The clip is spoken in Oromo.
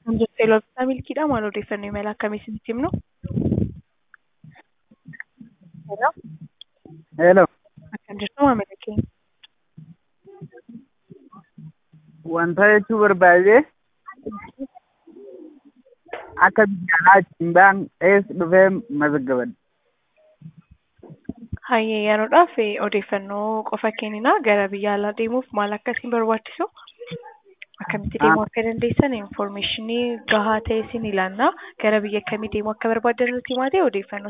Teelooftaa milkiidha maal odeeffannoo imala akkamii isinitti himnu? Hello. Hello. Akkam jirtu maamila keenya? Wanta jechuu barbaade akka biyya alaa ittiin ba'an eessa dhufee mazaggaban. Hayyee yeroodhaaf odeeffannoo qofa kennina gara biyya alaa deemuuf maal akka isin barbaachisu akkamitti deemuu akka dandeessan infoormeeshinii gahaa ta'e isin ilaalla gara biyya kamii deemuu akka barbaaddan nutti himaa ta'e odeeffannoo